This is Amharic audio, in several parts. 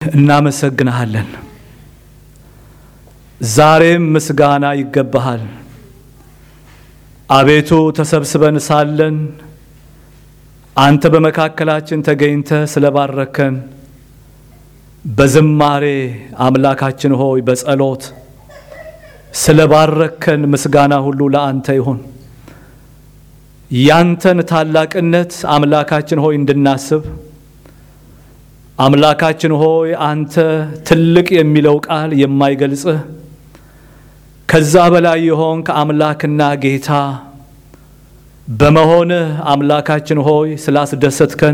እናመሰግንሃለን። ዛሬም ምስጋና ይገባሃል። አቤቱ ተሰብስበን ሳለን አንተ በመካከላችን ተገኝተ ስለባረከን በዝማሬ አምላካችን ሆይ በጸሎት ስለባረከን ምስጋና ሁሉ ለአንተ ይሁን። ያንተን ታላቅነት አምላካችን ሆይ እንድናስብ አምላካችን ሆይ አንተ ትልቅ የሚለው ቃል የማይገልጽህ ከዛ በላይ የሆንክ አምላክና ጌታ በመሆንህ አምላካችን ሆይ ስላስደሰትከን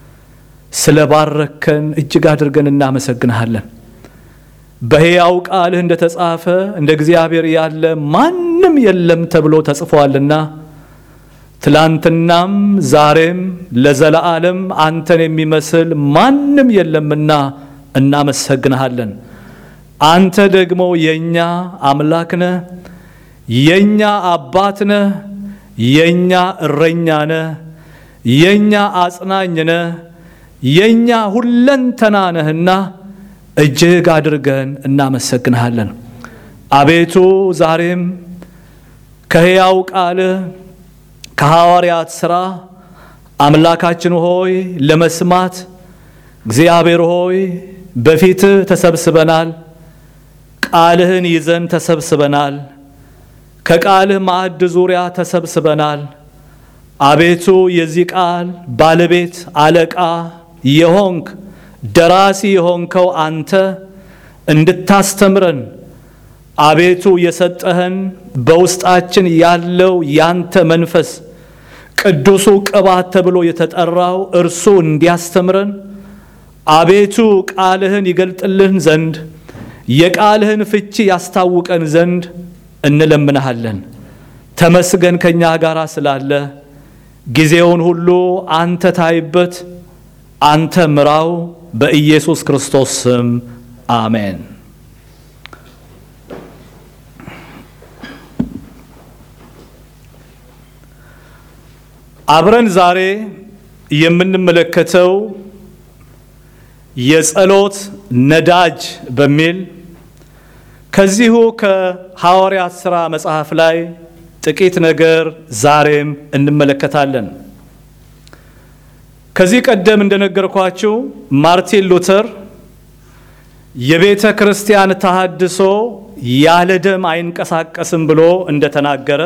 ስለባረከን እጅግ አድርገን እናመሰግንሃለን። በሕያው ቃልህ እንደ ተጻፈ እንደ እግዚአብሔር ያለ ማንም የለም ተብሎ ተጽፏልና ትላንትናም ዛሬም ለዘለዓለም አንተን የሚመስል ማንም የለምና እናመሰግንሃለን። አንተ ደግሞ የእኛ አምላክ ነህ፣ የእኛ አባት ነህ፣ የእኛ እረኛ ነህ፣ የእኛ አጽናኝ ነህ፣ የእኛ ሁለንተና ነህና እጅግ አድርገን እናመሰግንሃለን። አቤቱ ዛሬም ከሕያው ቃልህ ከሐዋርያት ሥራ አምላካችን ሆይ ለመስማት እግዚአብሔር ሆይ በፊትህ ተሰብስበናል። ቃልህን ይዘን ተሰብስበናል። ከቃልህ ማዕድ ዙሪያ ተሰብስበናል። አቤቱ የዚህ ቃል ባለቤት አለቃ የሆንክ ደራሲ የሆንከው አንተ እንድታስተምረን አቤቱ የሰጠህን በውስጣችን ያለው ያንተ መንፈስ ቅዱሱ ቅባት ተብሎ የተጠራው እርሱ እንዲያስተምረን አቤቱ ቃልህን ይገልጥልን ዘንድ የቃልህን ፍቺ ያስታውቀን ዘንድ እንለምንሃለን። ተመስገን ከእኛ ጋር ስላለ ጊዜውን ሁሉ አንተ ታይበት፣ አንተ ምራው። በኢየሱስ ክርስቶስ ስም አሜን። አብረን ዛሬ የምንመለከተው የጸሎት ነዳጅ በሚል ከዚሁ ከሐዋርያት ሥራ መጽሐፍ ላይ ጥቂት ነገር ዛሬም እንመለከታለን። ከዚህ ቀደም እንደነገርኳችሁ ማርቲን ሉተር የቤተ ክርስቲያን ተሃድሶ ያለ ደም አይንቀሳቀስም ብሎ እንደተናገረ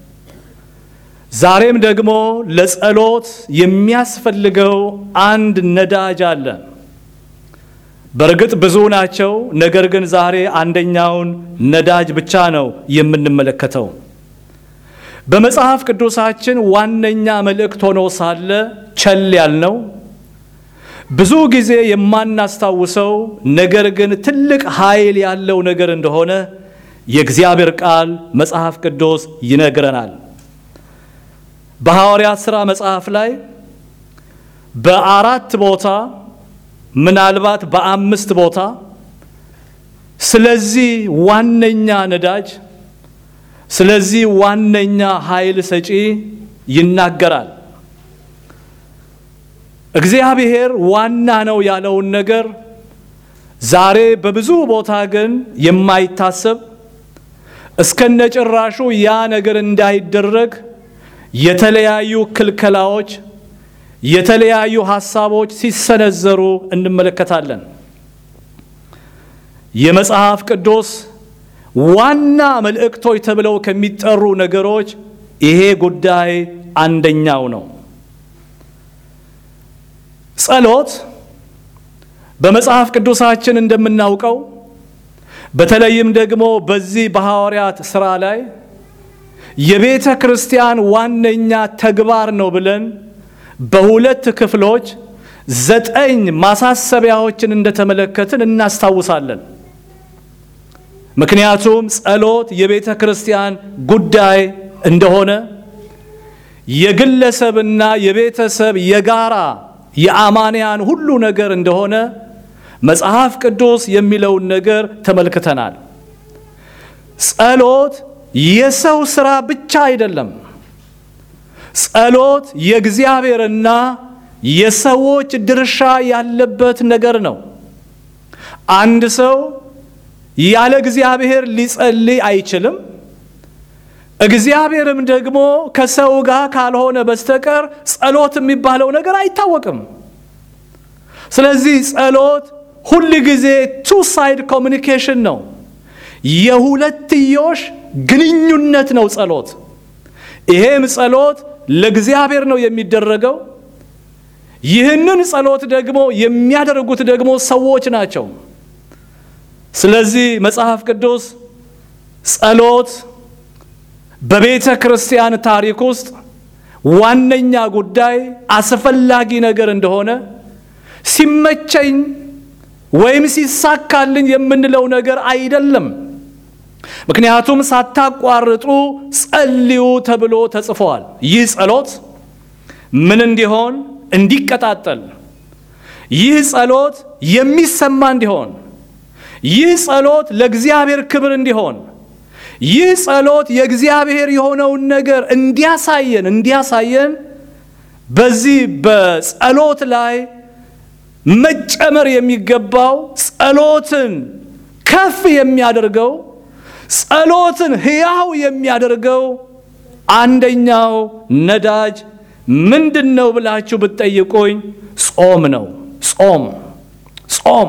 ዛሬም ደግሞ ለጸሎት የሚያስፈልገው አንድ ነዳጅ አለ። በእርግጥ ብዙ ናቸው። ነገር ግን ዛሬ አንደኛውን ነዳጅ ብቻ ነው የምንመለከተው። በመጽሐፍ ቅዱሳችን ዋነኛ መልእክት ሆኖ ሳለ ቸል ያልነው ብዙ ጊዜ የማናስታውሰው ነገር ግን ትልቅ ኃይል ያለው ነገር እንደሆነ የእግዚአብሔር ቃል መጽሐፍ ቅዱስ ይነግረናል። በሐዋርያት ሥራ መጽሐፍ ላይ በአራት ቦታ ምናልባት በአምስት ቦታ ስለዚህ ዋነኛ ነዳጅ ስለዚህ ዋነኛ ኃይል ሰጪ ይናገራል። እግዚአብሔር ዋና ነው ያለውን ነገር ዛሬ በብዙ ቦታ ግን የማይታሰብ እስከነጭራሹ ያ ነገር እንዳይደረግ የተለያዩ ክልከላዎች የተለያዩ ሐሳቦች ሲሰነዘሩ እንመለከታለን። የመጽሐፍ ቅዱስ ዋና መልእክቶች ተብለው ከሚጠሩ ነገሮች ይሄ ጉዳይ አንደኛው ነው። ጸሎት በመጽሐፍ ቅዱሳችን እንደምናውቀው በተለይም ደግሞ በዚህ በሐዋርያት ሥራ ላይ የቤተ ክርስቲያን ዋነኛ ተግባር ነው ብለን በሁለት ክፍሎች ዘጠኝ ማሳሰቢያዎችን እንደተመለከትን እናስታውሳለን። ምክንያቱም ጸሎት የቤተ ክርስቲያን ጉዳይ እንደሆነ የግለሰብና የቤተሰብ የጋራ የአማንያን ሁሉ ነገር እንደሆነ መጽሐፍ ቅዱስ የሚለውን ነገር ተመልክተናል። ጸሎት የሰው ሥራ ብቻ አይደለም። ጸሎት የእግዚአብሔርና የሰዎች ድርሻ ያለበት ነገር ነው። አንድ ሰው ያለ እግዚአብሔር ሊጸልይ አይችልም። እግዚአብሔርም ደግሞ ከሰው ጋር ካልሆነ በስተቀር ጸሎት የሚባለው ነገር አይታወቅም። ስለዚህ ጸሎት ሁል ጊዜ ቱ ሳይድ ኮሚኒኬሽን ነው፣ የሁለትዮሽ ግንኙነት ነው ጸሎት። ይሄም ጸሎት ለእግዚአብሔር ነው የሚደረገው። ይህንን ጸሎት ደግሞ የሚያደርጉት ደግሞ ሰዎች ናቸው። ስለዚህ መጽሐፍ ቅዱስ ጸሎት በቤተ ክርስቲያን ታሪክ ውስጥ ዋነኛ ጉዳይ አስፈላጊ ነገር እንደሆነ ሲመቸኝ ወይም ሲሳካልኝ የምንለው ነገር አይደለም። ምክንያቱም ሳታቋርጡ ጸልዩ ተብሎ ተጽፏል። ይህ ጸሎት ምን እንዲሆን እንዲቀጣጠል፣ ይህ ጸሎት የሚሰማ እንዲሆን፣ ይህ ጸሎት ለእግዚአብሔር ክብር እንዲሆን፣ ይህ ጸሎት የእግዚአብሔር የሆነውን ነገር እንዲያሳየን እንዲያሳየን በዚህ በጸሎት ላይ መጨመር የሚገባው ጸሎትን ከፍ የሚያደርገው ጸሎትን ሕያው የሚያደርገው አንደኛው ነዳጅ ምንድን ነው ብላችሁ ብትጠይቁኝ ጾም ነው። ጾም ጾም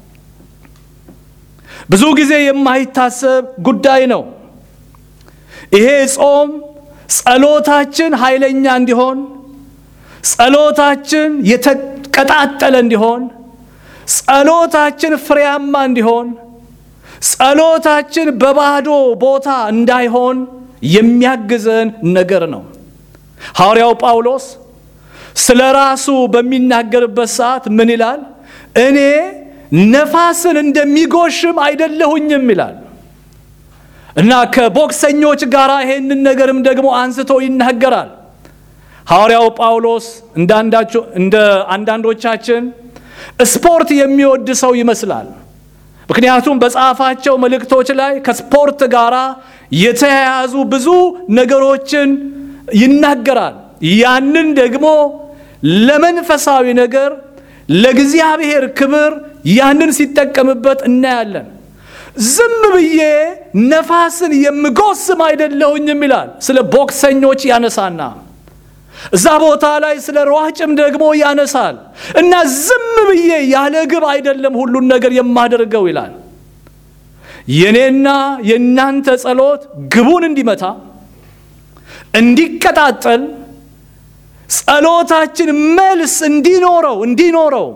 ብዙ ጊዜ የማይታሰብ ጉዳይ ነው። ይሄ ጾም ጸሎታችን ኃይለኛ እንዲሆን፣ ጸሎታችን የተቀጣጠለ እንዲሆን፣ ጸሎታችን ፍሬያማ እንዲሆን ጸሎታችን በባዶ ቦታ እንዳይሆን የሚያግዘን ነገር ነው። ሐዋርያው ጳውሎስ ስለ ራሱ በሚናገርበት ሰዓት ምን ይላል? እኔ ነፋስን እንደሚጎሽም አይደለሁኝም ይላል እና ከቦክሰኞች ጋር ይሄንን ነገርም ደግሞ አንስቶ ይናገራል። ሐዋርያው ጳውሎስ እንደ አንዳንዶቻችን ስፖርት የሚወድ ሰው ይመስላል። ምክንያቱም በጻፋቸው መልእክቶች ላይ ከስፖርት ጋር የተያያዙ ብዙ ነገሮችን ይናገራል። ያንን ደግሞ ለመንፈሳዊ ነገር ለእግዚአብሔር ክብር ያንን ሲጠቀምበት እናያለን። ዝም ብዬ ነፋስን የምጎስም አይደለሁኝም ይላል። ስለ ቦክሰኞች ያነሳና እዛ ቦታ ላይ ስለ ሯጭም ደግሞ ያነሳል እና ዝም ብዬ ያለ ግብ አይደለም ሁሉን ነገር የማደርገው ይላል። የኔና የእናንተ ጸሎት ግቡን እንዲመታ እንዲቀጣጠል፣ ጸሎታችን መልስ እንዲኖረው እንዲኖረው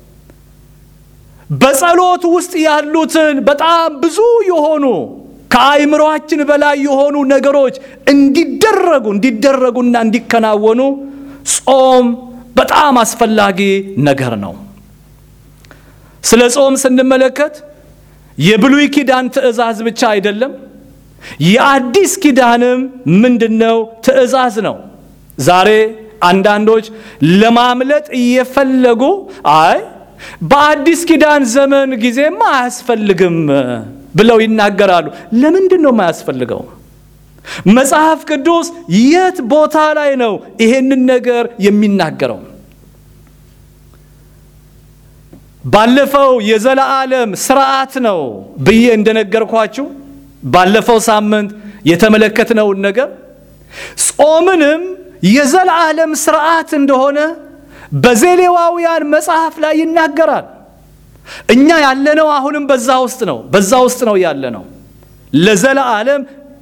በጸሎት ውስጥ ያሉትን በጣም ብዙ የሆኑ ከአይምሮአችን በላይ የሆኑ ነገሮች እንዲደረጉ እንዲደረጉና እንዲከናወኑ ጾም በጣም አስፈላጊ ነገር ነው። ስለ ጾም ስንመለከት የብሉይ ኪዳን ትእዛዝ ብቻ አይደለም፣ የአዲስ ኪዳንም ምንድነው ትእዛዝ ነው። ዛሬ አንዳንዶች ለማምለጥ እየፈለጉ አይ በአዲስ ኪዳን ዘመን ጊዜማ አያስፈልግም ብለው ይናገራሉ። ለምንድን ነው የማያስፈልገው? መጽሐፍ ቅዱስ የት ቦታ ላይ ነው ይሄንን ነገር የሚናገረው? ባለፈው የዘላለም ስርዓት ነው ብዬ እንደነገርኳችሁ ባለፈው ሳምንት የተመለከትነውን ነገር ጾምንም የዘላለም ስርዓት እንደሆነ በዘሌዋውያን መጽሐፍ ላይ ይናገራል። እኛ ያለነው አሁንም በዛ ውስጥ ነው በዛ ውስጥ ነው ያለነው። ለዘላለም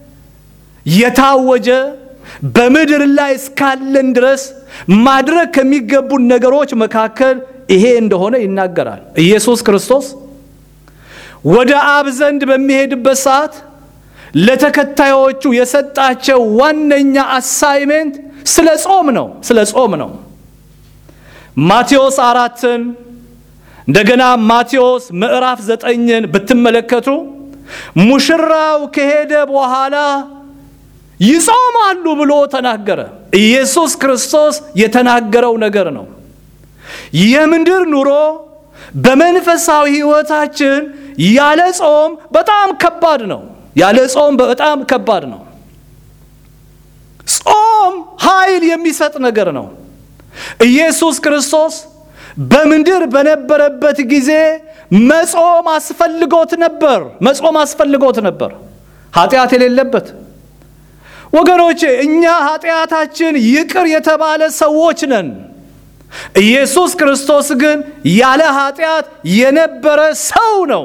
የታወጀ በምድር ላይ እስካለን ድረስ ማድረግ ከሚገቡን ነገሮች መካከል ይሄ እንደሆነ ይናገራል። ኢየሱስ ክርስቶስ ወደ አብ ዘንድ በሚሄድበት ሰዓት ለተከታዮቹ የሰጣቸው ዋነኛ አሳይሜንት ስለ ጾም ነው ስለ ጾም ነው። ማቴዎስ አራትን እንደገና ማቴዎስ ምዕራፍ ዘጠኝን ብትመለከቱ ሙሽራው ከሄደ በኋላ ይጾማሉ ብሎ ተናገረ። ኢየሱስ ክርስቶስ የተናገረው ነገር ነው። የምድር ኑሮ በመንፈሳዊ ሕይወታችን ያለ ጾም በጣም ከባድ ነው። ያለ ጾም በጣም ከባድ ነው። ጾም ኃይል የሚሰጥ ነገር ነው። ኢየሱስ ክርስቶስ በምድር በነበረበት ጊዜ መጾም አስፈልጎት ነበር። መጾም አስፈልጎት ነበር፣ ኃጢአት የሌለበት ወገኖቼ። እኛ ኃጢአታችን ይቅር የተባለ ሰዎች ነን። ኢየሱስ ክርስቶስ ግን ያለ ኃጢአት የነበረ ሰው ነው።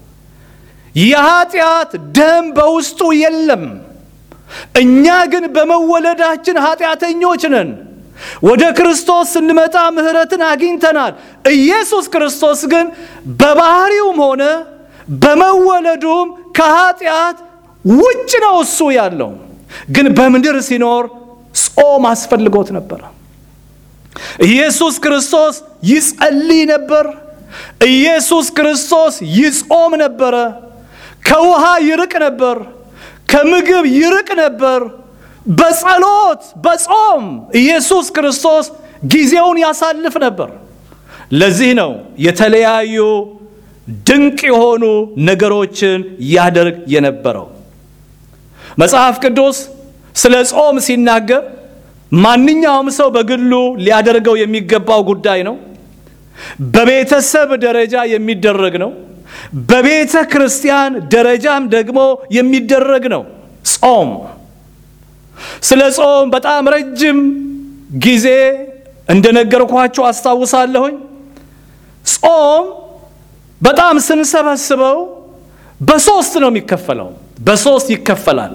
የኃጢአት ደም በውስጡ የለም። እኛ ግን በመወለዳችን ኃጢአተኞች ነን። ወደ ክርስቶስ ስንመጣ ምሕረትን አግኝተናል። ኢየሱስ ክርስቶስ ግን በባህሪውም ሆነ በመወለዱም ከኃጢአት ውጭ ነው እሱ ያለው። ግን በምድር ሲኖር ጾም አስፈልጎት ነበር። ኢየሱስ ክርስቶስ ይጸልይ ነበር። ኢየሱስ ክርስቶስ ይጾም ነበረ። ከውሃ ይርቅ ነበር። ከምግብ ይርቅ ነበር። በጸሎት በጾም ኢየሱስ ክርስቶስ ጊዜውን ያሳልፍ ነበር። ለዚህ ነው የተለያዩ ድንቅ የሆኑ ነገሮችን ያደርግ የነበረው። መጽሐፍ ቅዱስ ስለ ጾም ሲናገር ማንኛውም ሰው በግሉ ሊያደርገው የሚገባው ጉዳይ ነው። በቤተሰብ ደረጃ የሚደረግ ነው። በቤተ ክርስቲያን ደረጃም ደግሞ የሚደረግ ነው ጾም። ስለ ጾም በጣም ረጅም ጊዜ እንደነገርኳችሁ አስታውሳለሁኝ። ጾም በጣም ስንሰበስበው በሶስት ነው የሚከፈለው። በሶስት ይከፈላል።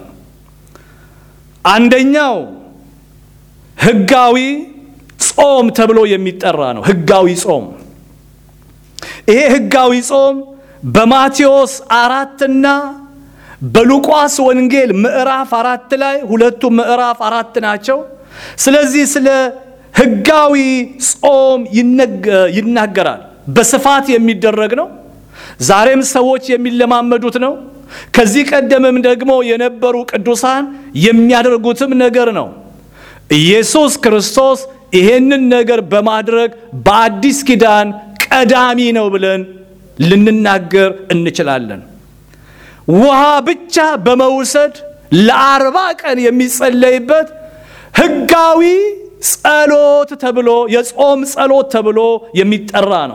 አንደኛው ሕጋዊ ጾም ተብሎ የሚጠራ ነው። ሕጋዊ ጾም ይሄ ሕጋዊ ጾም በማቴዎስ አራትና በሉቃስ ወንጌል ምዕራፍ አራት ላይ ሁለቱም ምዕራፍ አራት ናቸው። ስለዚህ ስለ ሕጋዊ ጾም ይናገራል። በስፋት የሚደረግ ነው። ዛሬም ሰዎች የሚለማመዱት ነው። ከዚህ ቀደምም ደግሞ የነበሩ ቅዱሳን የሚያደርጉትም ነገር ነው። ኢየሱስ ክርስቶስ ይሄንን ነገር በማድረግ በአዲስ ኪዳን ቀዳሚ ነው ብለን ልንናገር እንችላለን። ውሃ ብቻ በመውሰድ ለአርባ ቀን የሚጸለይበት ሕጋዊ ጸሎት ተብሎ የጾም ጸሎት ተብሎ የሚጠራ ነው።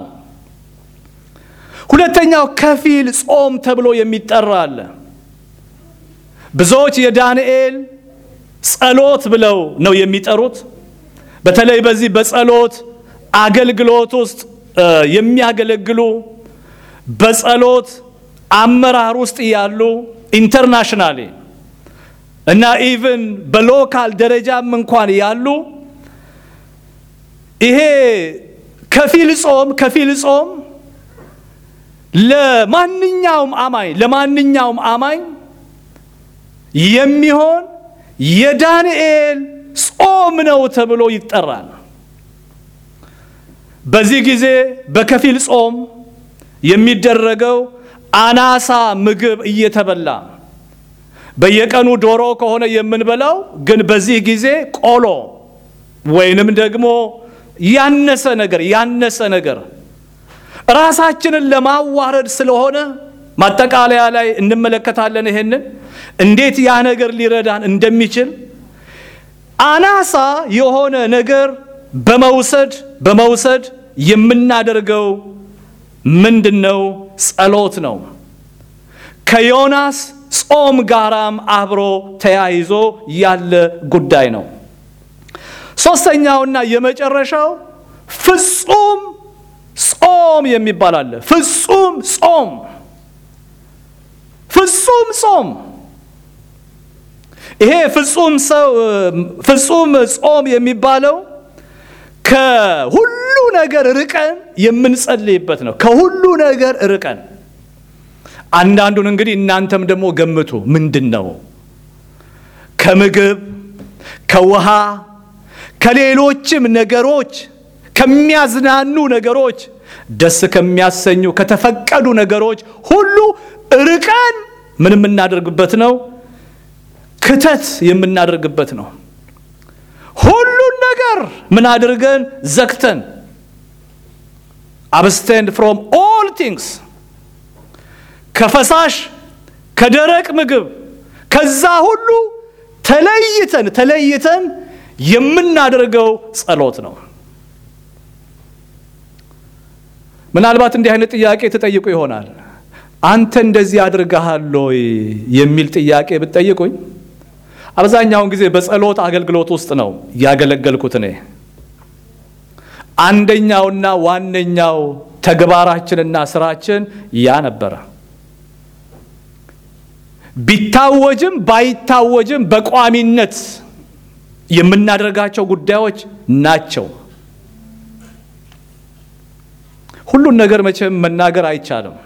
ሁለተኛው ከፊል ጾም ተብሎ የሚጠራ አለ። ብዙዎች የዳንኤል ጸሎት ብለው ነው የሚጠሩት። በተለይ በዚህ በጸሎት አገልግሎት ውስጥ የሚያገለግሉ በጸሎት አመራር ውስጥ ያሉ ኢንተርናሽናሊ እና ኢቭን በሎካል ደረጃም እንኳን ያሉ ይሄ ከፊል ጾም ከፊል ጾም ለማንኛውም አማኝ ለማንኛውም አማኝ የሚሆን የዳንኤል ጾም ነው ተብሎ ይጠራል። በዚህ ጊዜ በከፊል ጾም የሚደረገው አናሳ ምግብ እየተበላ በየቀኑ ዶሮ ከሆነ የምንበላው ግን በዚህ ጊዜ ቆሎ ወይንም ደግሞ ያነሰ ነገር ያነሰ ነገር ራሳችንን ለማዋረድ ስለሆነ ማጠቃለያ ላይ እንመለከታለን። ይሄንን እንዴት ያ ነገር ሊረዳን እንደሚችል አናሳ የሆነ ነገር በመውሰድ በመውሰድ የምናደርገው ምንድን ነው? ጸሎት ነው። ከዮናስ ጾም ጋራም አብሮ ተያይዞ ያለ ጉዳይ ነው። ሶስተኛውና የመጨረሻው ፍጹም ጾም የሚባል አለ። ፍጹም ጾም ፍጹም ጾም ይሄ ፍጹም ሰው ፍጹም ጾም የሚባለው ከሁሉ ነገር ርቀን የምንጸልይበት ነው። ከሁሉ ነገር ርቀን አንዳንዱን እንግዲህ እናንተም ደግሞ ገምቱ። ምንድን ነው? ከምግብ፣ ከውሃ፣ ከሌሎችም ነገሮች ከሚያዝናኑ ነገሮች፣ ደስ ከሚያሰኙ ከተፈቀዱ ነገሮች ሁሉ ርቀን ምን የምናደርግበት ነው? ክተት የምናደርግበት ነው። ሁሉን ነገር ምን አድርገን ዘግተን አብስቴንድ ፍሮም ኦል ቲንግስ ከፈሳሽ ከደረቅ ምግብ ከዛ ሁሉ ተለይተን ተለይተን የምናደርገው ጸሎት ነው። ምናልባት እንዲህ አይነት ጥያቄ ትጠይቁ ይሆናል። አንተ እንደዚህ አድርገሃል ወይ የሚል ጥያቄ ብትጠይቁኝ አብዛኛውን ጊዜ በጸሎት አገልግሎት ውስጥ ነው ያገለገልኩት። እኔ አንደኛውና ዋነኛው ተግባራችንና ስራችን ያ ነበረ። ቢታወጅም ባይታወጅም በቋሚነት የምናደርጋቸው ጉዳዮች ናቸው። ሁሉን ነገር መቼም መናገር አይቻልም።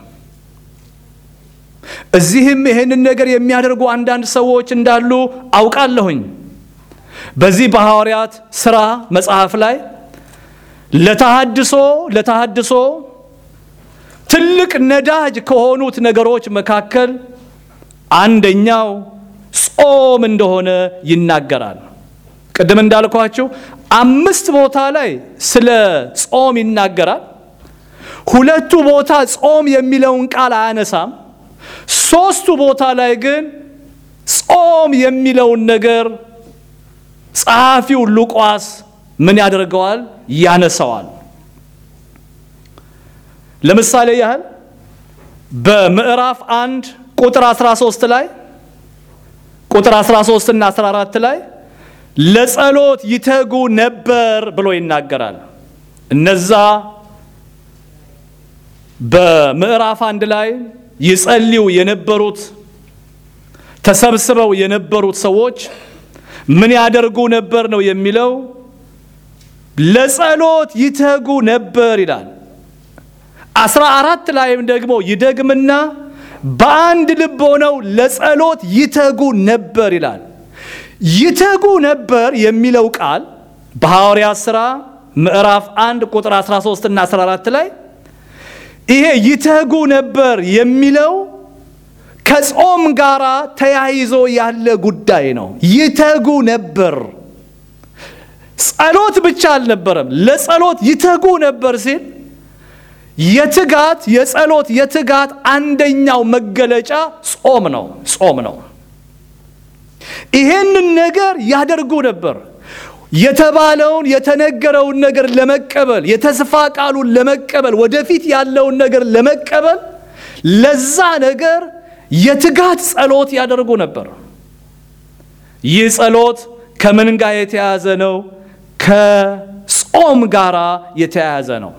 እዚህም ይህንን ነገር የሚያደርጉ አንዳንድ ሰዎች እንዳሉ አውቃለሁኝ። በዚህ በሐዋርያት ሥራ መጽሐፍ ላይ ለተሃድሶ ለተሃድሶ ትልቅ ነዳጅ ከሆኑት ነገሮች መካከል አንደኛው ጾም እንደሆነ ይናገራል። ቅድም እንዳልኳችሁ አምስት ቦታ ላይ ስለ ጾም ይናገራል። ሁለቱ ቦታ ጾም የሚለውን ቃል አያነሳም። ሶስቱ ቦታ ላይ ግን ጾም የሚለውን ነገር ጸሐፊው ሉቃስ ምን ያደርገዋል? ያነሳዋል። ለምሳሌ ያህል በምዕራፍ አንድ ቁጥር 13 ላይ ቁጥር 13 እና 14 ላይ ለጸሎት ይተጉ ነበር ብሎ ይናገራል። እነዛ በምዕራፍ አንድ ላይ ይጸልዩ የነበሩት ተሰብስበው የነበሩት ሰዎች ምን ያደርጉ ነበር ነው የሚለው። ለጸሎት ይተጉ ነበር ይላል። አስራ አራት ላይም ደግሞ ይደግምና በአንድ ልብ ሆነው ለጸሎት ይተጉ ነበር ይላል። ይተጉ ነበር የሚለው ቃል በሐዋርያት ሥራ ምዕራፍ 1 ቁጥር 13 እና 14 ላይ ይሄ ይተጉ ነበር የሚለው ከጾም ጋር ተያይዞ ያለ ጉዳይ ነው። ይተጉ ነበር፣ ጸሎት ብቻ አልነበረም። ለጸሎት ይተጉ ነበር ሲል የትጋት የጸሎት የትጋት አንደኛው መገለጫ ጾም ነው። ጾም ነው። ይሄንን ነገር ያደርጉ ነበር። የተባለውን የተነገረውን ነገር ለመቀበል የተስፋ ቃሉን ለመቀበል ወደፊት ያለውን ነገር ለመቀበል ለዛ ነገር የትጋት ጸሎት ያደርጉ ነበር። ይህ ጸሎት ከምን ጋር የተያያዘ ነው? ከጾም ጋር የተያያዘ ነው።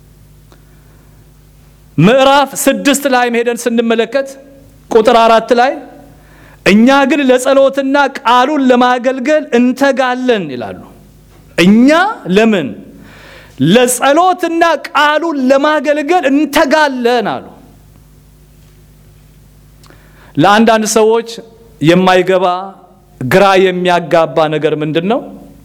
ምዕራፍ ስድስት ላይ ሄደን ስንመለከት ቁጥር አራት ላይ እኛ ግን ለጸሎትና ቃሉን ለማገልገል እንተጋለን ይላሉ። እኛ ለምን ለጸሎትና ቃሉን ለማገልገል እንተጋለን አሉ። ለአንዳንድ ሰዎች የማይገባ ግራ የሚያጋባ ነገር ምንድን ነው?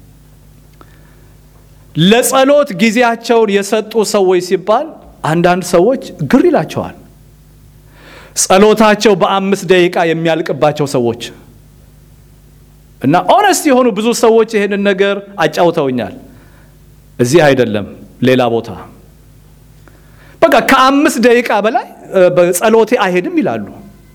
ለጸሎት ጊዜያቸውን የሰጡ ሰዎች ሲባል አንዳንድ ሰዎች ግር ይላቸዋል። ጸሎታቸው በአምስት ደቂቃ የሚያልቅባቸው ሰዎች እና ኦነስት የሆኑ ብዙ ሰዎች ይህንን ነገር አጫውተውኛል። እዚህ አይደለም ሌላ ቦታ በቃ ከአምስት ደቂቃ በላይ በጸሎቴ አይሄድም ይላሉ።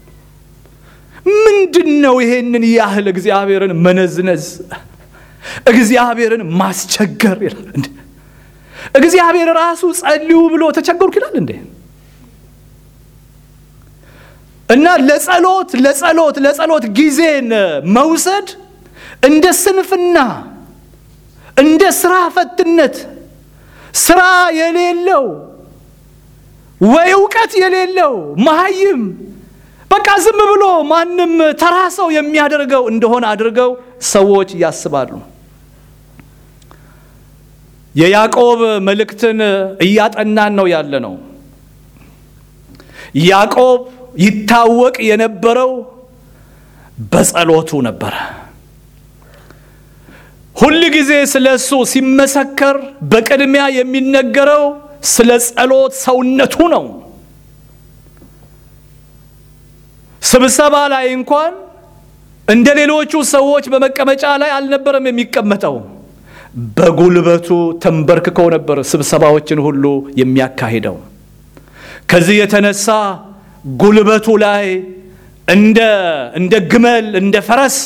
ምንድን ነው ይሄንን ያህል እግዚአብሔርን መነዝነዝ፣ እግዚአብሔርን ማስቸገር ይላል እንዴ? እግዚአብሔር ራሱ ጸልዩ ብሎ ተቸገርኩ ይላል እንዴ? እና ለጸሎት ለጸሎት ለጸሎት ጊዜን መውሰድ እንደ ስንፍና እንደ ስራ ፈትነት ስራ የሌለው ወይ እውቀት የሌለው መሀይም በቃ ዝም ብሎ ማንም ተራ ሰው የሚያደርገው እንደሆነ አድርገው ሰዎች ያስባሉ። የያዕቆብ መልእክትን እያጠናን ነው ያለ ነው። ያዕቆብ ይታወቅ የነበረው በጸሎቱ ነበረ። ሁል ጊዜ ስለ እሱ ሲመሰከር በቅድሚያ የሚነገረው ስለ ጸሎት ሰውነቱ ነው። ስብሰባ ላይ እንኳን እንደ ሌሎቹ ሰዎች በመቀመጫ ላይ አልነበረም የሚቀመጠው። በጉልበቱ ተንበርክከው ነበር ስብሰባዎችን ሁሉ የሚያካሂደው። ከዚህ የተነሳ ጉልበቱ ላይ እንደ እንደ ግመል እንደ ፈረስ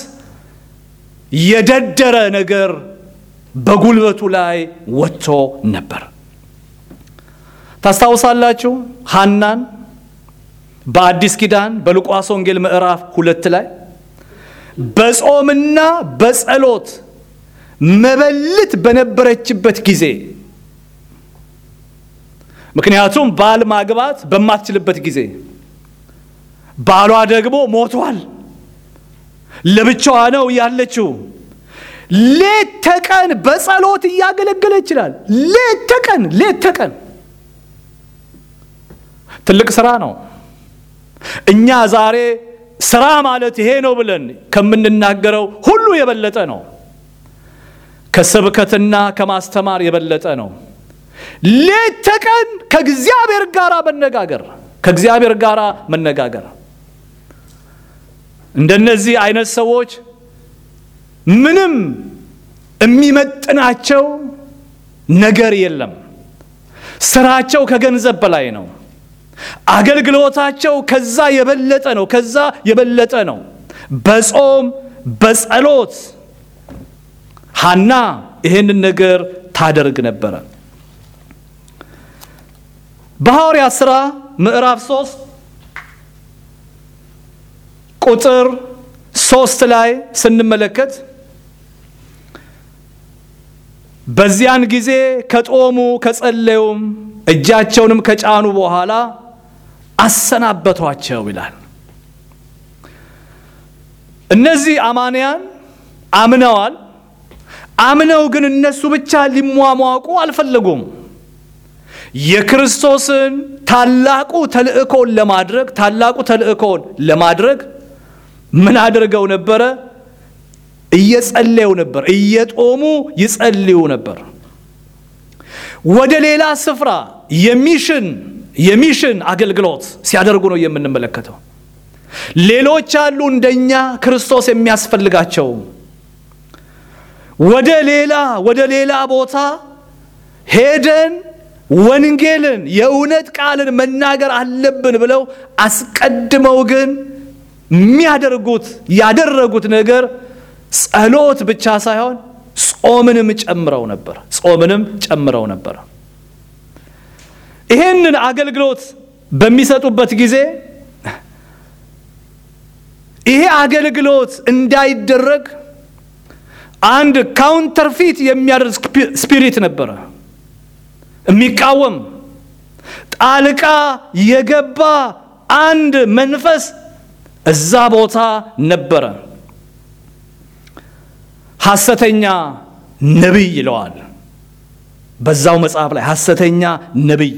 የደደረ ነገር በጉልበቱ ላይ ወጥቶ ነበር። ታስታውሳላችሁ ሐናን በአዲስ ኪዳን በሉቃስ ወንጌል ምዕራፍ ሁለት ላይ በጾምና በጸሎት መበልት በነበረችበት ጊዜ ምክንያቱም ባል ማግባት በማትችልበት ጊዜ ባሏ ደግሞ ሞቷል፣ ለብቻዋ ነው ያለችው። ሌት ተቀን በጸሎት እያገለገለ ይችላል። ሌት ተቀን ሌት ተቀን ትልቅ ስራ ነው። እኛ ዛሬ ስራ ማለት ይሄ ነው ብለን ከምንናገረው ሁሉ የበለጠ ነው። ከስብከትና ከማስተማር የበለጠ ነው። ሌት ተቀን ከእግዚአብሔር ጋር መነጋገር ከእግዚአብሔር ጋር መነጋገር እንደነዚህ አይነት ሰዎች ምንም የሚመጥናቸው ነገር የለም። ስራቸው ከገንዘብ በላይ ነው። አገልግሎታቸው ከዛ የበለጠ ነው። ከዛ የበለጠ ነው። በጾም በጸሎት ሐና ይህንን ነገር ታደርግ ነበረ። በሐዋርያት ሥራ ምዕራፍ ሶስት ቁጥር ሶስት ላይ ስንመለከት በዚያን ጊዜ ከጦሙ ከጸለዩም እጃቸውንም ከጫኑ በኋላ አሰናበቷቸው ይላል። እነዚህ አማንያን አምነዋል። አምነው ግን እነሱ ብቻ ሊሟሟቁ አልፈለጉም። የክርስቶስን ታላቁ ተልእኮን ለማድረግ ታላቁ ተልእኮን ለማድረግ ምን አድርገው ነበረ? እየጸለዩ ነበር። እየጦሙ ይጸልዩ ነበር። ወደ ሌላ ስፍራ የሚሽን የሚሽን አገልግሎት ሲያደርጉ ነው የምንመለከተው። ሌሎች አሉ እንደኛ ክርስቶስ የሚያስፈልጋቸው ወደ ሌላ ወደ ሌላ ቦታ ሄደን ወንጌልን የእውነት ቃልን መናገር አለብን ብለው አስቀድመው ግን የሚያደርጉት ያደረጉት ነገር ጸሎት ብቻ ሳይሆን ጾምንም ጨምረው ነበር። ጾምንም ጨምረው ነበር። ይሄንን አገልግሎት በሚሰጡበት ጊዜ ይሄ አገልግሎት እንዳይደረግ አንድ ካውንተርፊት የሚያደርግ ስፒሪት ነበረ፣ የሚቃወም ጣልቃ የገባ አንድ መንፈስ እዛ ቦታ ነበረ። ሐሰተኛ ነቢይ ይለዋል በዛው መጽሐፍ ላይ ሐሰተኛ ነቢይ፣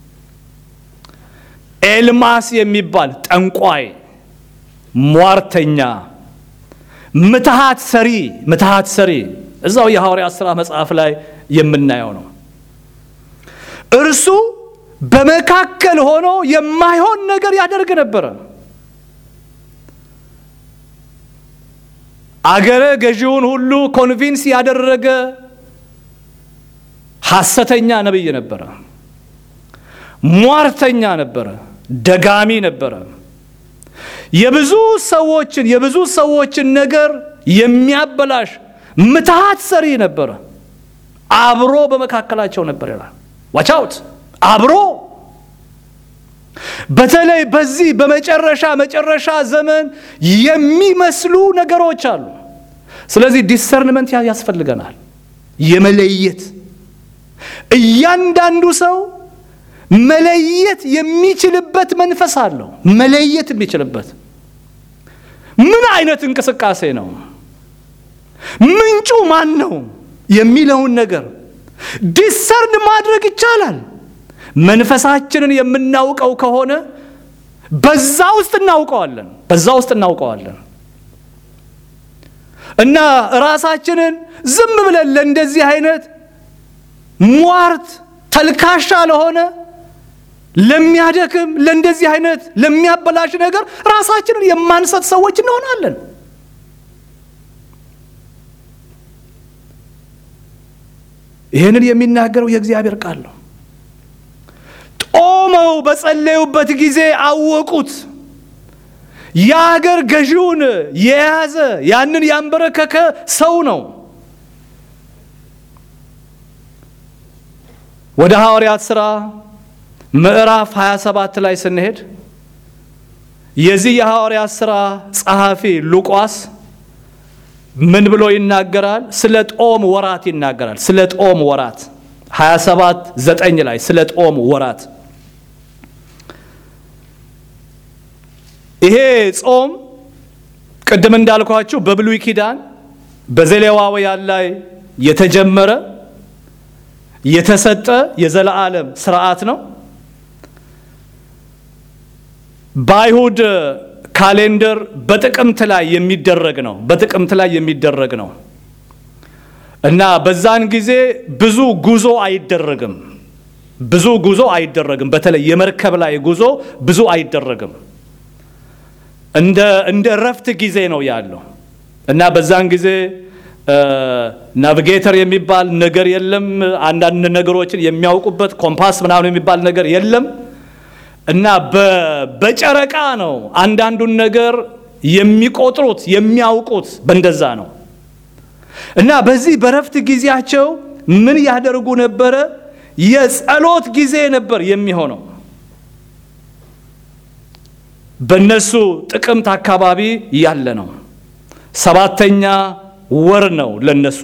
ኤልማስ የሚባል ጠንቋይ፣ ሟርተኛ፣ ምትሃት ሰሪ ምትሃት ሰሪ እዛው የሐዋርያት ሥራ መጽሐፍ ላይ የምናየው ነው። እርሱ በመካከል ሆኖ የማይሆን ነገር ያደርግ ነበረ። አገረ ገዢውን ሁሉ ኮንቪንስ ያደረገ ሐሰተኛ ነቢይ ነበረ። ሟርተኛ ነበረ። ደጋሚ ነበረ። የብዙ ሰዎችን የብዙ ሰዎችን ነገር የሚያበላሽ ምትሃት ሰሪ ነበረ። አብሮ በመካከላቸው ነበር ይላል። ዋቻውት አብሮ በተለይ በዚህ በመጨረሻ መጨረሻ ዘመን የሚመስሉ ነገሮች አሉ። ስለዚህ ዲሰርንመንት ያስፈልገናል፣ የመለየት እያንዳንዱ ሰው መለየት የሚችልበት መንፈስ አለው። መለየት የሚችልበት ምን አይነት እንቅስቃሴ ነው፣ ምንጩ ማን ነው የሚለውን ነገር ዲሰርን ማድረግ ይቻላል። መንፈሳችንን የምናውቀው ከሆነ በዛ ውስጥ እናውቀዋለን፣ በዛ ውስጥ እናውቀዋለን እና ራሳችንን ዝም ብለን ለእንደዚህ አይነት ሟርት ተልካሻ ለሆነ ለሚያደክም ለእንደዚህ አይነት ለሚያበላሽ ነገር ራሳችንን የማንሰጥ ሰዎች እንሆናለን። ይህንን የሚናገረው የእግዚአብሔር ቃል ነው። ጦመው በጸለዩበት ጊዜ አወቁት። የአገር ገዢውን የያዘ ያንን ያንበረከከ ሰው ነው። ወደ ሐዋርያት ሥራ ምዕራፍ 27 ላይ ስንሄድ የዚህ የሐዋርያት ሥራ ጸሐፊ ሉቃስ ምን ብሎ ይናገራል? ስለ ጦም ወራት ይናገራል። ስለ ጦም ወራት 27 9 ላይ ስለ ጦም ወራት ይሄ ጾም ቅድም እንዳልኳችሁ በብሉይ ኪዳን በዘሌዋውያን ላይ የተጀመረ የተሰጠ የዘላለም ስርዓት ነው። በአይሁድ ካሌንደር በጥቅምት ላይ የሚደረግ ነው። በጥቅምት ላይ የሚደረግ ነው እና በዛን ጊዜ ብዙ ጉዞ አይደረግም። ብዙ ጉዞ አይደረግም። በተለይ የመርከብ ላይ ጉዞ ብዙ አይደረግም። እንደ እንደ እረፍት ጊዜ ነው ያለው እና በዛን ጊዜ ናቪጌተር የሚባል ነገር የለም። አንዳንድ ነገሮችን የሚያውቁበት ኮምፓስ ምናምን የሚባል ነገር የለም እና በጨረቃ ነው አንዳንዱን ነገር የሚቆጥሩት የሚያውቁት በእንደዛ ነው። እና በዚህ በረፍት ጊዜያቸው ምን ያደርጉ ነበረ? የጸሎት ጊዜ ነበር የሚሆነው። በእነሱ ጥቅምት አካባቢ ያለ ነው። ሰባተኛ ወር ነው ለነሱ።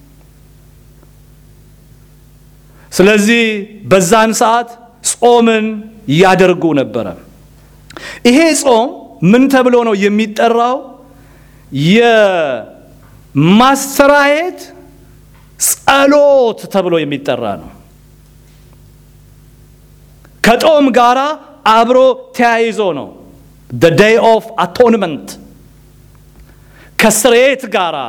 ስለዚህ በዛን ሰዓት ጾምን ያደርጉ ነበረ። ይሄ ጾም ምን ተብሎ ነው የሚጠራው? የማስተራየት ጸሎት ተብሎ የሚጠራ ነው። ከጾም ጋራ አብሮ ተያይዞ ነው። the day of atonement ከስርየት ጋራ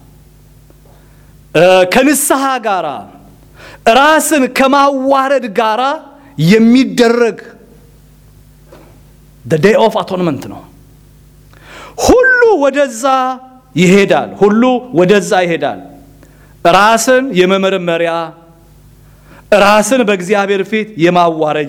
ከንስሐ ጋራ ራስን ከማዋረድ ጋራ የሚደረግ the day of atonement ነው። ሁሉ ወደዛ ይሄዳል። ሁሉ ወደዛ ይሄዳል። ራስን የመመርመሪያ ራስን በእግዚአብሔር ፊት የማዋረጃ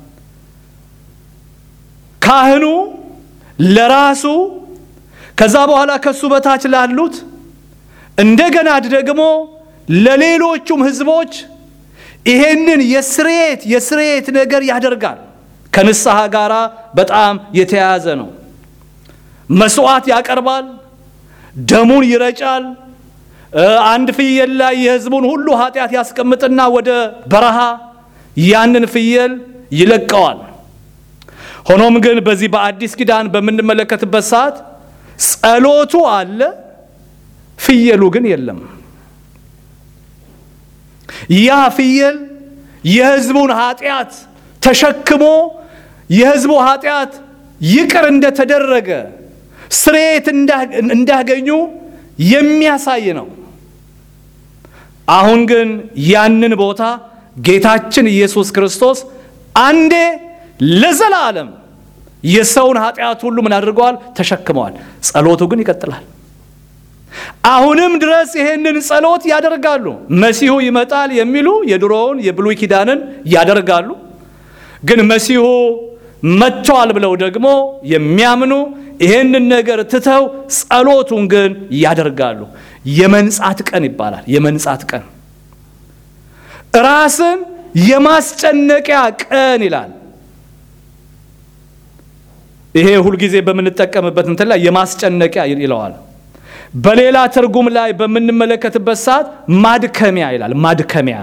ካህኑ ለራሱ ከዛ በኋላ ከሱ በታች ላሉት እንደገና ደግሞ ለሌሎቹም ሕዝቦች ይሄንን የስርየት የስርየት ነገር ያደርጋል። ከንስሐ ጋር በጣም የተያያዘ ነው። መስዋዕት ያቀርባል፣ ደሙን ይረጫል። አንድ ፍየል ላይ የሕዝቡን ሁሉ ኃጢአት ያስቀምጥና ወደ በረሃ ያንን ፍየል ይለቀዋል። ሆኖም ግን በዚህ በአዲስ ኪዳን በምንመለከትበት ሰዓት ጸሎቱ አለ፣ ፍየሉ ግን የለም። ያ ፍየል የሕዝቡን ኃጢአት ተሸክሞ የሕዝቡ ኃጢአት ይቅር እንደተደረገ ስርየት እንዳገኙ የሚያሳይ ነው። አሁን ግን ያንን ቦታ ጌታችን ኢየሱስ ክርስቶስ አንዴ ለዘላለም የሰውን ኃጢአት ሁሉ ምን አድርገዋል? ተሸክመዋል። ጸሎቱ ግን ይቀጥላል። አሁንም ድረስ ይሄንን ጸሎት ያደርጋሉ። መሲሁ ይመጣል የሚሉ የድሮውን የብሉይ ኪዳንን ያደርጋሉ። ግን መሲሁ መጥቷል ብለው ደግሞ የሚያምኑ ይሄንን ነገር ትተው ጸሎቱን ግን ያደርጋሉ። የመንጻት ቀን ይባላል። የመንጻት ቀን ራስን የማስጨነቂያ ቀን ይላል። ይሄ ሁልጊዜ በምንጠቀምበት እንትን ላይ የማስጨነቂያ ይለዋል። በሌላ ትርጉም ላይ በምንመለከትበት ሰዓት ማድከሚያ ይላል። ማድከሚያ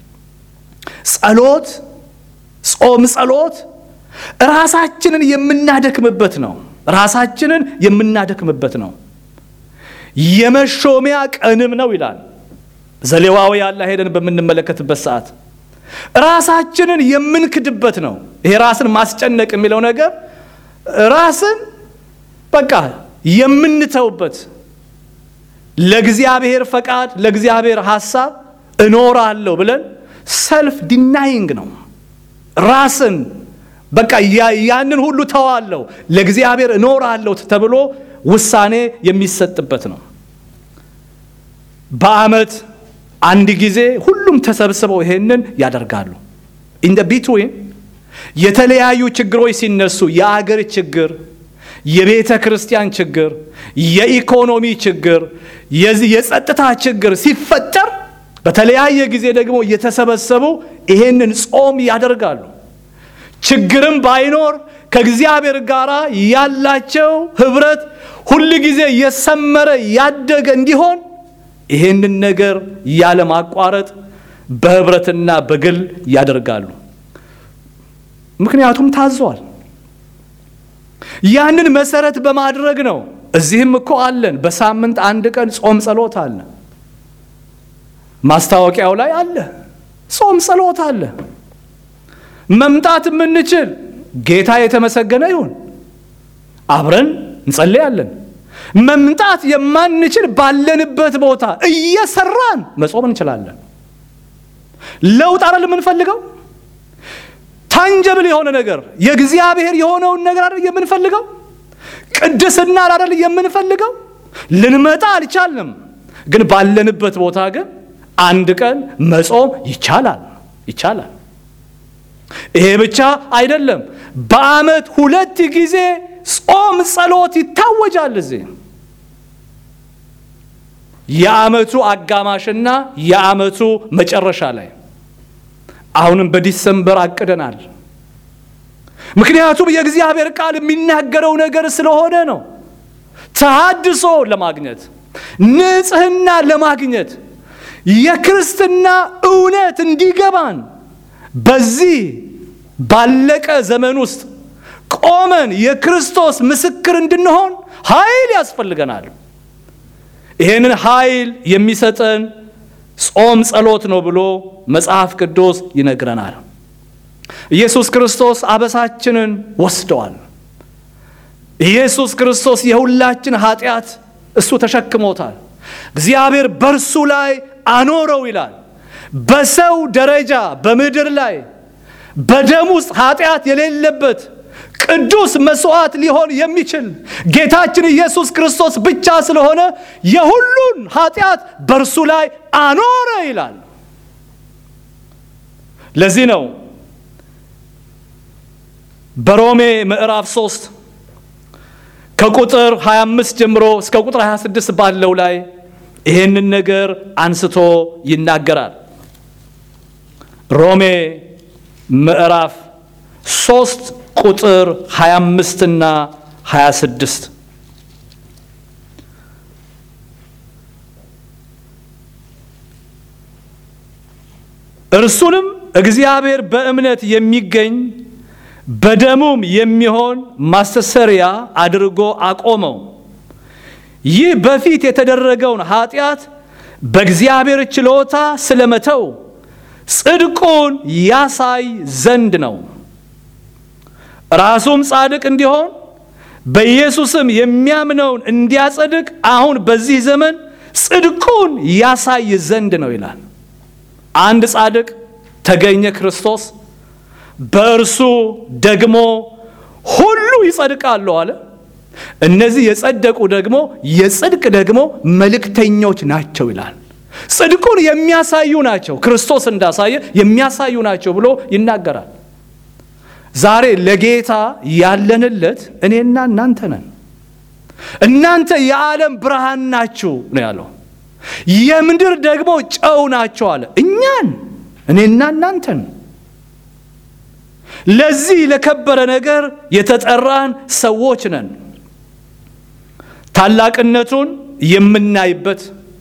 ጸሎት፣ ጾም፣ ጸሎት ራሳችንን የምናደክምበት ነው። ራሳችንን የምናደክምበት ነው። የመሾሚያ ቀንም ነው ይላል። ዘሌዋውያን ላይ ሄደን በምንመለከትበት ሰዓት ራሳችንን የምንክድበት ነው። ይሄ ራስን ማስጨነቅ የሚለው ነገር ራስን በቃ የምንተውበት ለእግዚአብሔር ፈቃድ ለእግዚአብሔር ሐሳብ እኖራለሁ ብለን ሰልፍ ዲናይንግ ነው። ራስን በቃ ያንን ሁሉ ተዋለሁ ለእግዚአብሔር እኖራለሁ ተብሎ ውሳኔ የሚሰጥበት ነው። በዓመት አንድ ጊዜ ሁሉም ተሰብስበው ይሄንን ያደርጋሉ። ኢን ቢትዊን የተለያዩ ችግሮች ሲነሱ የአገር ችግር፣ የቤተ ክርስቲያን ችግር፣ የኢኮኖሚ ችግር፣ የዚህ የጸጥታ ችግር ሲፈጠር በተለያየ ጊዜ ደግሞ እየተሰበሰቡ ይሄንን ጾም ያደርጋሉ። ችግርም ባይኖር ከእግዚአብሔር ጋር ያላቸው ህብረት ሁል ጊዜ የሰመረ ያደገ እንዲሆን ይህንን ነገር ያለማቋረጥ በህብረትና በግል ያደርጋሉ። ምክንያቱም ታዟል። ያንን መሰረት በማድረግ ነው። እዚህም እኮ አለን። በሳምንት አንድ ቀን ጾም ጸሎት አለ። ማስታወቂያው ላይ አለ። ጾም ጸሎት አለ። መምጣት የምንችል ጌታ የተመሰገነ ይሁን፣ አብረን እንጸልያለን። መምጣት የማንችል ባለንበት ቦታ እየሰራን መጾም እንችላለን። ለውጥ አይደል የምንፈልገው? ታንጀብል የሆነ ነገር የእግዚአብሔር የሆነውን ነገር አይደል የምንፈልገው? ቅድስና አይደል የምንፈልገው? ልንመጣ አልቻልንም፣ ግን ባለንበት ቦታ ግን አንድ ቀን መጾም ይቻላል ይቻላል። ይሄ ብቻ አይደለም። በዓመት ሁለት ጊዜ ጾም ጸሎት ይታወጃል። እዚህ የዓመቱ አጋማሽና የዓመቱ መጨረሻ ላይ አሁንም በዲሰምበር አቅደናል። ምክንያቱም የእግዚአብሔር ቃል የሚናገረው ነገር ስለሆነ ነው። ተሃድሶ ለማግኘት ንጽሕና ለማግኘት የክርስትና እውነት እንዲገባን በዚህ ባለቀ ዘመን ውስጥ ቆመን የክርስቶስ ምስክር እንድንሆን ኃይል ያስፈልገናል። ይህንን ኃይል የሚሰጠን ጾም ጸሎት ነው ብሎ መጽሐፍ ቅዱስ ይነግረናል። ኢየሱስ ክርስቶስ አበሳችንን ወስደዋል። ኢየሱስ ክርስቶስ የሁላችን ኃጢአት እሱ ተሸክሞታል። እግዚአብሔር በእርሱ ላይ አኖረው ይላል። በሰው ደረጃ በምድር ላይ በደም ውስጥ ኃጢአት የሌለበት ቅዱስ መስዋዕት ሊሆን የሚችል ጌታችን ኢየሱስ ክርስቶስ ብቻ ስለሆነ የሁሉን ኃጢአት በእርሱ ላይ አኖረ ይላል። ለዚህ ነው በሮሜ ምዕራፍ 3 ከቁጥር 25 ጀምሮ እስከ ቁጥር 26 ባለው ላይ ይሄንን ነገር አንስቶ ይናገራል። ሮሜ ምዕራፍ 3 ቁጥር 25 እና 26 እርሱንም እግዚአብሔር በእምነት የሚገኝ በደሙም የሚሆን ማስተሰሪያ አድርጎ አቆመው። ይህ በፊት የተደረገውን ኃጢአት በእግዚአብሔር ችሎታ ስለመተው ጽድቁን ያሳይ ዘንድ ነው። ራሱም ጻድቅ እንዲሆን በኢየሱስም የሚያምነውን እንዲያጸድቅ አሁን በዚህ ዘመን ጽድቁን ያሳይ ዘንድ ነው ይላል። አንድ ጻድቅ ተገኘ፣ ክርስቶስ። በእርሱ ደግሞ ሁሉ ይጸድቃሉ አለ። እነዚህ የጸደቁ ደግሞ የጽድቅ ደግሞ መልእክተኞች ናቸው ይላል። ጽድቁን የሚያሳዩ ናቸው፣ ክርስቶስ እንዳሳየ የሚያሳዩ ናቸው ብሎ ይናገራል። ዛሬ ለጌታ ያለንለት እኔና እናንተ ነን። እናንተ የዓለም ብርሃን ናችሁ ነው ያለው። የምድር ደግሞ ጨው ናቸው አለ። እኛን እኔና እናንተን ለዚህ ለከበረ ነገር የተጠራን ሰዎች ነን። ታላቅነቱን የምናይበት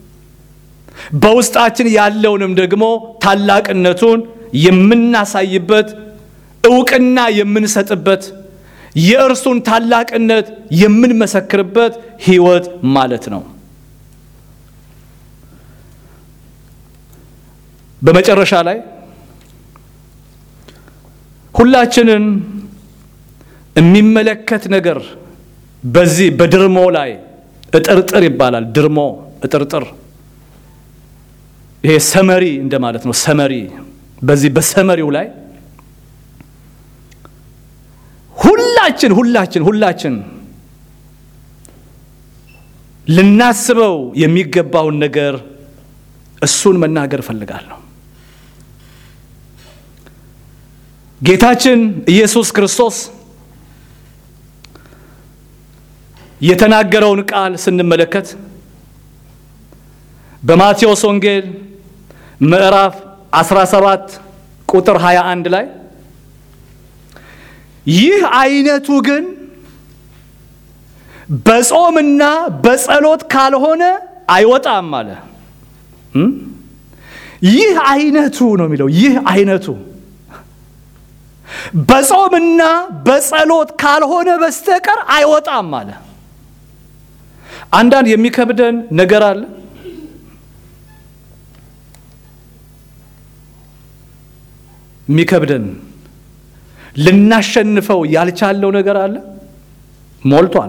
በውስጣችን ያለውንም ደግሞ ታላቅነቱን የምናሳይበት እውቅና የምንሰጥበት የእርሱን ታላቅነት የምንመሰክርበት ሕይወት ማለት ነው። በመጨረሻ ላይ ሁላችንን የሚመለከት ነገር በዚህ በድርሞ ላይ እጥርጥር ይባላል። ድርሞ እጥርጥር፣ ይሄ ሰመሪ እንደማለት ነው። ሰመሪ በዚህ በሰመሪው ላይ ሁላችን ሁላችን ሁላችን ልናስበው የሚገባውን ነገር እሱን መናገር እፈልጋለሁ። ጌታችን ኢየሱስ ክርስቶስ የተናገረውን ቃል ስንመለከት በማቴዎስ ወንጌል ምዕራፍ 17 ቁጥር 21 ላይ ይህ አይነቱ ግን በጾምና በጸሎት ካልሆነ አይወጣም አለ። ይህ አይነቱ ነው የሚለው። ይህ አይነቱ በጾምና በጸሎት ካልሆነ በስተቀር አይወጣም አለ። አንዳንድ የሚከብደን ነገር አለ። የሚከብደን ልናሸንፈው ያልቻለው ነገር አለ። ሞልቷል።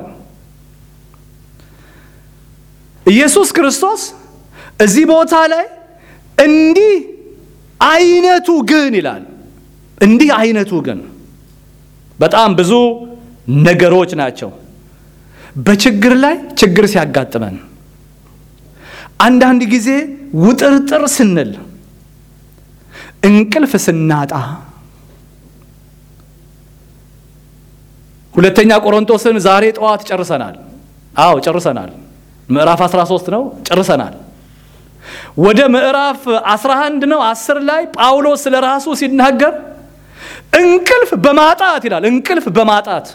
ኢየሱስ ክርስቶስ እዚህ ቦታ ላይ እንዲህ አይነቱ ግን ይላል። እንዲህ አይነቱ ግን በጣም ብዙ ነገሮች ናቸው። በችግር ላይ ችግር ሲያጋጥመን፣ አንዳንድ ጊዜ ውጥርጥር ስንል፣ እንቅልፍ ስናጣ ሁለተኛ ቆሮንቶስን ዛሬ ጠዋት ጨርሰናል። አዎ ጨርሰናል። ምዕራፍ 13 ነው ጨርሰናል። ወደ ምዕራፍ 11 ነው 10 ላይ ጳውሎስ ስለ ራሱ ሲናገር እንቅልፍ በማጣት ይላል። እንቅልፍ በማጣት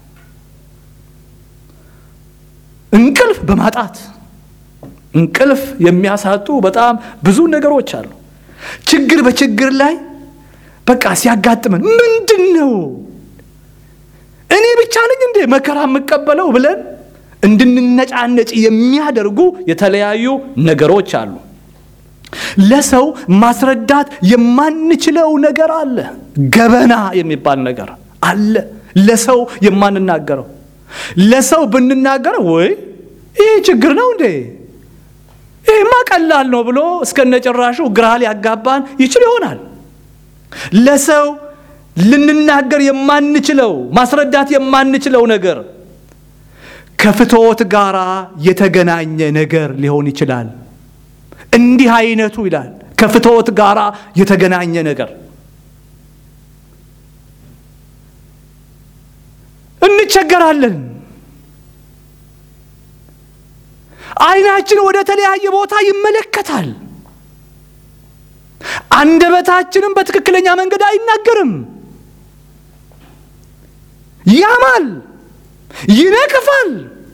እንቅልፍ በማጣት እንቅልፍ የሚያሳጡ በጣም ብዙ ነገሮች አሉ። ችግር በችግር ላይ በቃ ሲያጋጥመን ምንድን ነው እኔ ብቻ ነኝ እንዴ መከራ የምቀበለው ብለን እንድንነጫነጭ የሚያደርጉ የተለያዩ ነገሮች አሉ። ለሰው ማስረዳት የማንችለው ነገር አለ። ገበና የሚባል ነገር አለ። ለሰው የማንናገረው ለሰው ብንናገረው ወይ ይህ ችግር ነው እንዴ ይህማ ቀላል ነው ብሎ እስከነጭራሹ ግራ ሊያጋባን ይችል ይሆናል። ለሰው ልንናገር የማንችለው ማስረዳት የማንችለው ነገር ከፍትወት ጋር የተገናኘ ነገር ሊሆን ይችላል። እንዲህ አይነቱ ይላል ከፍትወት ጋር የተገናኘ ነገር እንቸገራለን። ዓይናችን ወደ ተለያየ ቦታ ይመለከታል። አንደበታችንም በትክክለኛ መንገድ አይናገርም። ያማል፣ ይነቅፋል።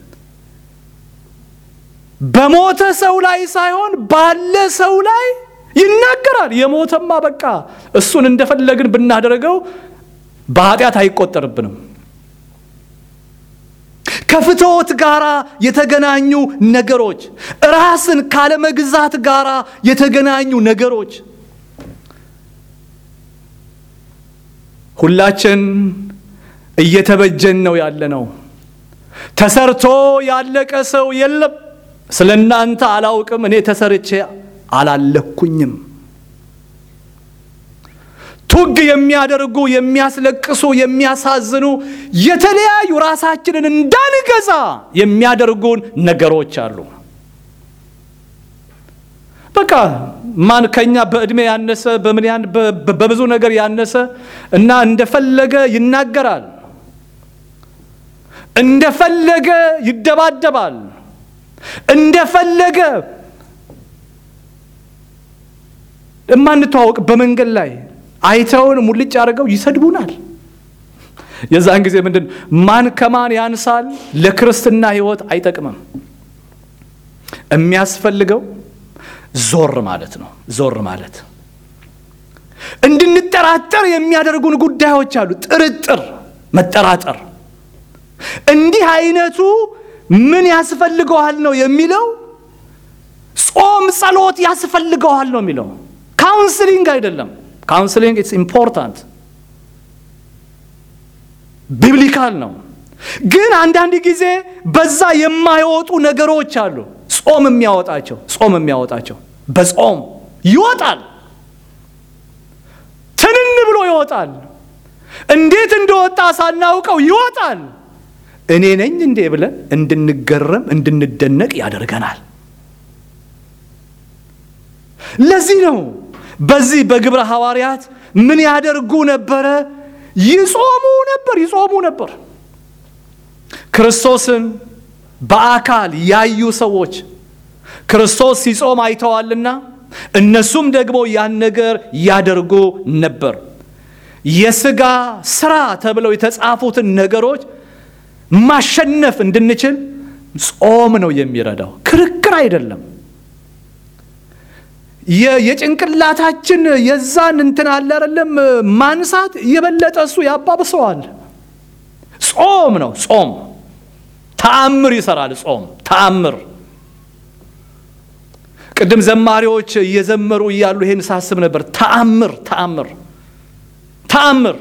በሞተ ሰው ላይ ሳይሆን ባለ ሰው ላይ ይናገራል። የሞተማ በቃ እሱን እንደፈለግን ብናደርገው በኃጢአት አይቆጠርብንም። ከፍትወት ጋር የተገናኙ ነገሮች፣ ራስን ካለመግዛት ጋር የተገናኙ ነገሮች ሁላችን እየተበጀን ነው ያለ ነው። ተሰርቶ ያለቀ ሰው የለም። ስለ እናንተ አላውቅም፣ እኔ ተሰርቼ አላለኩኝም። ቱግ የሚያደርጉ የሚያስለቅሱ፣ የሚያሳዝኑ የተለያዩ ራሳችንን እንዳንገዛ የሚያደርጉን ነገሮች አሉ። በቃ ማን ከኛ በእድሜ ያነሰ በምን ያን በብዙ ነገር ያነሰ እና እንደፈለገ ይናገራል፣ እንደፈለገ ይደባደባል፣ እንደፈለገ እማንተዋወቅ በመንገድ ላይ አይተውን ሙልጭ አድርገው ይሰድቡናል። የዛን ጊዜ ምንድን ማን ከማን ያንሳል? ለክርስትና ሕይወት አይጠቅምም። የሚያስፈልገው ዞር ማለት ነው። ዞር ማለት እንድንጠራጠር የሚያደርጉን ጉዳዮች አሉ። ጥርጥር፣ መጠራጠር። እንዲህ አይነቱ ምን ያስፈልገዋል ነው የሚለው። ጾም፣ ጸሎት ያስፈልገዋል ነው የሚለው። ካውንስሊንግ አይደለም። ካውንስሊንግ ኢትስ ኢምፖርታንት ቢብሊካል ነው። ግን አንዳንድ ጊዜ በዛ የማይወጡ ነገሮች አሉ። ጾም የሚያወጣቸው ጾም የሚያወጣቸው በጾም ይወጣል። ትንን ብሎ ይወጣል። እንዴት እንደወጣ ሳናውቀው ይወጣል። እኔ ነኝ እንዴ ብለን እንድንገረም እንድንደነቅ ያደርገናል። ለዚህ ነው በዚህ በግብረ ሐዋርያት ምን ያደርጉ ነበረ? ይጾሙ ነበር፣ ይጾሙ ነበር። ክርስቶስን በአካል ያዩ ሰዎች ክርስቶስ ሲጾም አይተዋልና እነሱም ደግሞ ያን ነገር ያደርጉ ነበር። የሥጋ ስራ ተብለው የተጻፉትን ነገሮች ማሸነፍ እንድንችል ጾም ነው የሚረዳው፣ ክርክር አይደለም። የጭንቅላታችን የዛን እንትን አለ አይደለም ማንሳት የበለጠ እሱ ያባብሰዋል። ጾም ነው ጾም ተአምር ይሰራል። ጾም ተአምር። ቅድም ዘማሪዎች እየዘመሩ እያሉ ይሄን ሳስብ ነበር። ተአምር ተአምር ተአምር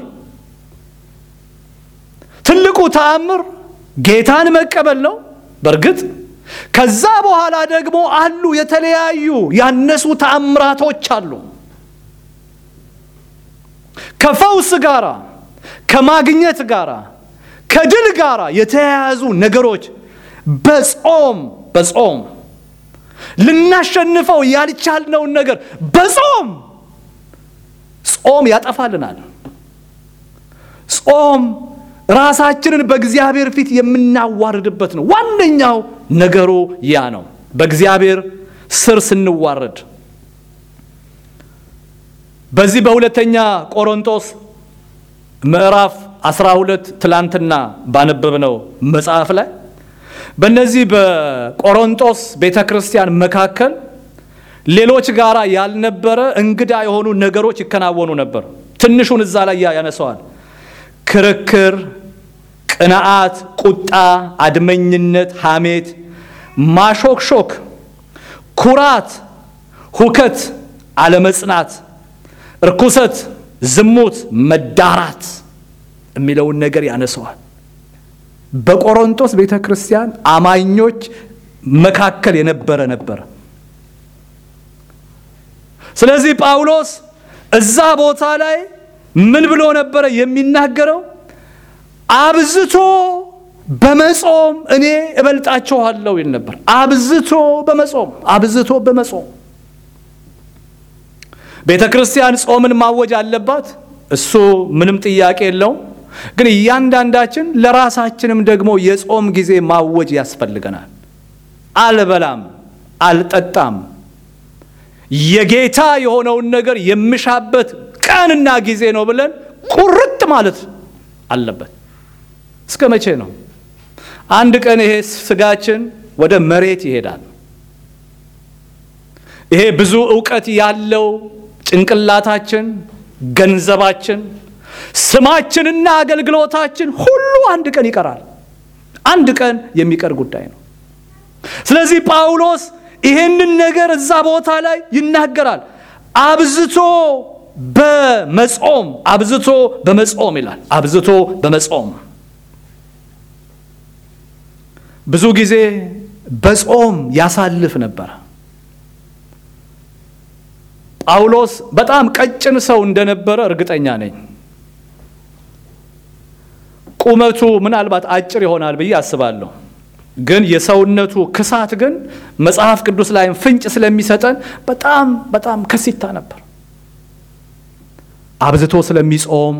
ትልቁ ተአምር ጌታን መቀበል ነው። በእርግጥ ከዛ በኋላ ደግሞ አሉ የተለያዩ ያነሱ ተአምራቶች አሉ። ከፈውስ ጋራ ከማግኘት ጋራ ከድል ጋራ የተያያዙ ነገሮች በጾም በጾም ልናሸንፈው ያልቻልነውን ነገር በጾም ጾም ያጠፋልናል። ጾም ራሳችንን በእግዚአብሔር ፊት የምናዋርድበት ነው። ዋነኛው ነገሩ ያ ነው። በእግዚአብሔር ስር ስንዋረድ በዚህ በሁለተኛ ቆሮንቶስ ምዕራፍ 12 ትላንትና ባነበብነው መጽሐፍ ላይ በእነዚህ በቆሮንቶስ ቤተ ክርስቲያን መካከል ሌሎች ጋራ ያልነበረ እንግዳ የሆኑ ነገሮች ይከናወኑ ነበር። ትንሹን እዛ ላይ ያነሰዋል። ክርክር፣ ቅንዓት፣ ቁጣ፣ አድመኝነት፣ ሐሜት፣ ማሾክሾክ፣ ኩራት፣ ሁከት፣ አለመጽናት፣ እርኩሰት፣ ዝሙት፣ መዳራት የሚለውን ነገር ያነሰዋል። በቆሮንቶስ ቤተ ክርስቲያን አማኞች መካከል የነበረ ነበረ። ስለዚህ ጳውሎስ እዛ ቦታ ላይ ምን ብሎ ነበረ የሚናገረው? አብዝቶ በመጾም እኔ እበልጣችኋለሁ ይል ነበር። አብዝቶ በመጾም አብዝቶ በመጾም ቤተ ክርስቲያን ጾምን ማወጅ አለባት። እሱ ምንም ጥያቄ የለውም። ግን እያንዳንዳችን ለራሳችንም ደግሞ የጾም ጊዜ ማወጅ ያስፈልገናል። አልበላም፣ አልጠጣም የጌታ የሆነውን ነገር የምሻበት ቀንና ጊዜ ነው ብለን ቁርጥ ማለት አለበት። እስከ መቼ ነው? አንድ ቀን ይሄ ስጋችን ወደ መሬት ይሄዳል። ይሄ ብዙ እውቀት ያለው ጭንቅላታችን፣ ገንዘባችን፣ ስማችንና አገልግሎታችን ሁሉ አንድ ቀን ይቀራል። አንድ ቀን የሚቀር ጉዳይ ነው። ስለዚህ ጳውሎስ ይሄንን ነገር እዛ ቦታ ላይ ይናገራል። አብዝቶ በመጾም አብዝቶ በመጾም ይላል። አብዝቶ በመጾም ብዙ ጊዜ በጾም ያሳልፍ ነበረ። ጳውሎስ በጣም ቀጭን ሰው እንደነበረ እርግጠኛ ነኝ። ቁመቱ ምናልባት አጭር ይሆናል ብዬ አስባለሁ። ግን የሰውነቱ ክሳት ግን መጽሐፍ ቅዱስ ላይም ፍንጭ ስለሚሰጠን በጣም በጣም ከሲታ ነበር። አብዝቶ ስለሚጾም፣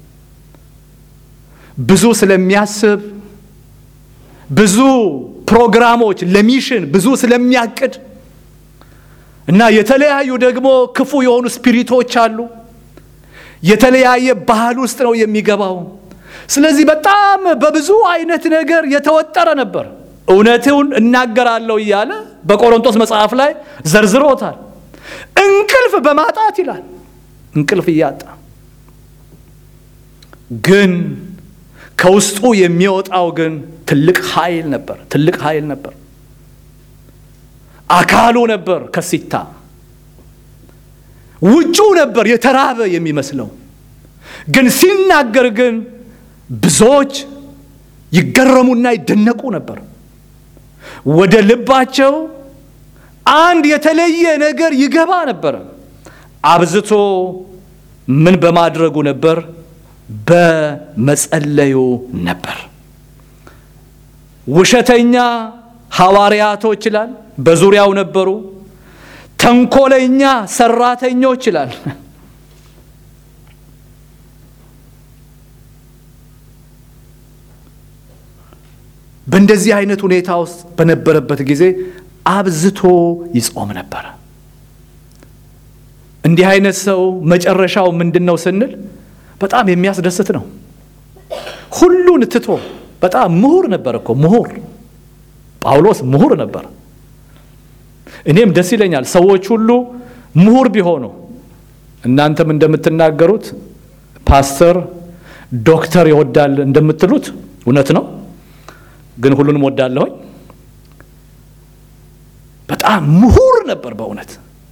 ብዙ ስለሚያስብ፣ ብዙ ፕሮግራሞች ለሚሽን ብዙ ስለሚያቅድ እና የተለያዩ ደግሞ ክፉ የሆኑ ስፒሪቶች አሉ። የተለያየ ባህል ውስጥ ነው የሚገባው። ስለዚህ በጣም በብዙ አይነት ነገር የተወጠረ ነበር። እውነቱን እናገራለሁ እያለ በቆሮንቶስ መጽሐፍ ላይ ዘርዝሮታል። እንቅልፍ በማጣት ይላል። እንቅልፍ እያጣ ግን ከውስጡ የሚወጣው ግን ትልቅ ኃይል ነበር። ትልቅ ኃይል ነበር። አካሉ ነበር ከሲታ ውጩ ነበር የተራበ የሚመስለው ግን ሲናገር ግን ብዙዎች ይገረሙና ይደነቁ ነበር። ወደ ልባቸው አንድ የተለየ ነገር ይገባ ነበር። አብዝቶ ምን በማድረጉ ነበር? በመጸለዩ ነበር። ውሸተኛ ሐዋርያቶች ይላል በዙሪያው ነበሩ። ተንኮለኛ ሰራተኞች ይላል በእንደዚህ አይነት ሁኔታ ውስጥ በነበረበት ጊዜ አብዝቶ ይጾም ነበረ። እንዲህ አይነት ሰው መጨረሻው ምንድን ነው ስንል በጣም የሚያስደስት ነው። ሁሉን ትቶ በጣም ምሁር ነበር እኮ ምሁር ጳውሎስ ምሁር ነበር። እኔም ደስ ይለኛል ሰዎች ሁሉ ምሁር ቢሆኑ። እናንተም እንደምትናገሩት ፓስተር፣ ዶክተር ይወዳል እንደምትሉት እውነት ነው፣ ግን ሁሉንም ወዳለሁኝ። በጣም ምሁር ነበር በእውነት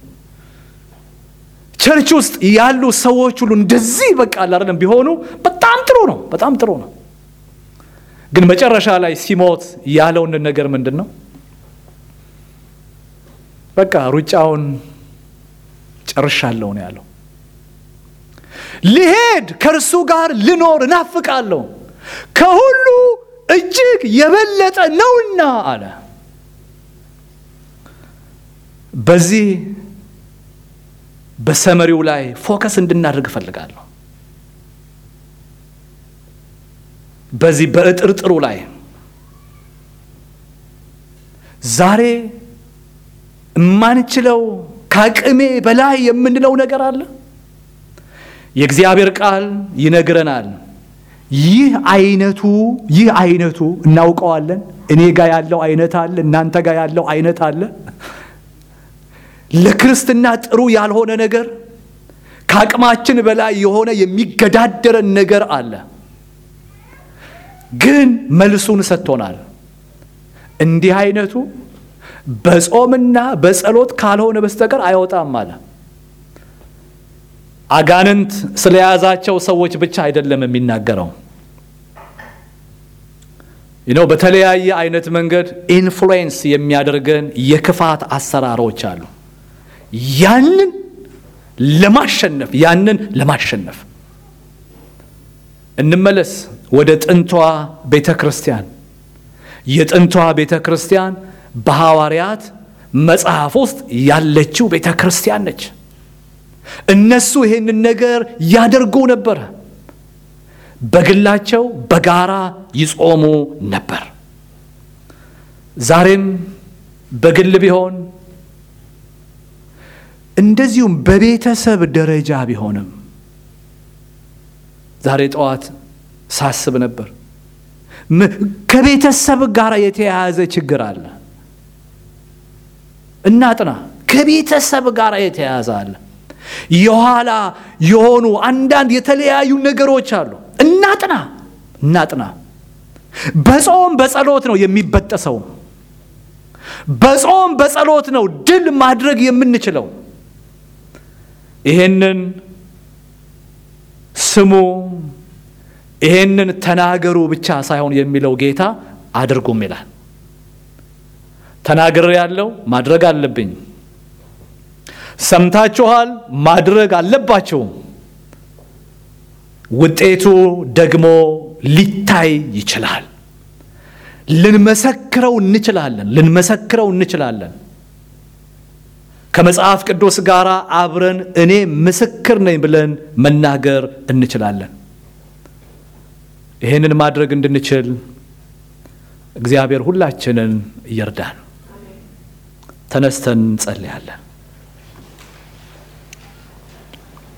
ቸርች ውስጥ ያሉ ሰዎች ሁሉ እንደዚህ በቃ አይደለም ቢሆኑ በጣም ጥሩ ነው፣ በጣም ጥሩ ነው። ግን መጨረሻ ላይ ሲሞት ያለውን ነገር ምንድን ነው? በቃ ሩጫውን ጨርሻለሁ ነው ያለው። ልሄድ ከእርሱ ጋር ልኖር እናፍቃለሁ ከሁሉ እጅግ የበለጠ ነውና አለ። በዚህ በሰመሪው ላይ ፎከስ እንድናደርግ እፈልጋለሁ። በዚህ በእጥርጥሩ ላይ ዛሬ የማንችለው ከአቅሜ በላይ የምንለው ነገር አለ። የእግዚአብሔር ቃል ይነግረናል። ይህ አይነቱ ይህ አይነቱ እናውቀዋለን። እኔ ጋር ያለው አይነት አለ፣ እናንተ ጋር ያለው አይነት አለ። ለክርስትና ጥሩ ያልሆነ ነገር ከአቅማችን በላይ የሆነ የሚገዳደረን ነገር አለ። ግን መልሱን ሰጥቶናል። እንዲህ አይነቱ በጾምና በጸሎት ካልሆነ በስተቀር አይወጣም አለ። አጋንንት ስለያዛቸው ሰዎች ብቻ አይደለም የሚናገረው። ነው በተለያየ አይነት መንገድ ኢንፍሉዌንስ የሚያደርገን የክፋት አሰራሮች አሉ። ያንን ለማሸነፍ ያንን ለማሸነፍ እንመለስ ወደ ጥንቷ ቤተ ክርስቲያን። የጥንቷ ቤተ ክርስቲያን በሐዋርያት መጽሐፍ ውስጥ ያለችው ቤተ ክርስቲያን ነች። እነሱ ይሄንን ነገር ያደርጉ ነበረ። በግላቸው በጋራ ይጾሙ ነበር። ዛሬም በግል ቢሆን እንደዚሁም በቤተሰብ ደረጃ ቢሆንም ዛሬ ጠዋት ሳስብ ነበር። ከቤተሰብ ጋር የተያያዘ ችግር አለ። እናጥና። ከቤተሰብ ጋር የተያያዘ አለ። የኋላ የሆኑ አንዳንድ የተለያዩ ነገሮች አሉ። እናጥና እናጥና። በጾም በጸሎት ነው የሚበጠሰው። በጾም በጸሎት ነው ድል ማድረግ የምንችለው። ይሄንን ስሙ፣ ይሄንን ተናገሩ ብቻ ሳይሆን የሚለው ጌታ አድርጉም ይላል። ተናግሬ ያለው ማድረግ አለብኝ። ሰምታችኋል፣ ማድረግ አለባችሁ። ውጤቱ ደግሞ ሊታይ ይችላል። ልንመሰክረው እንችላለን። ልንመሰክረው እንችላለን። ከመጽሐፍ ቅዱስ ጋር አብረን እኔ ምስክር ነኝ ብለን መናገር እንችላለን። ይህንን ማድረግ እንድንችል እግዚአብሔር ሁላችንን ይርዳን። ተነስተን እንጸልያለን።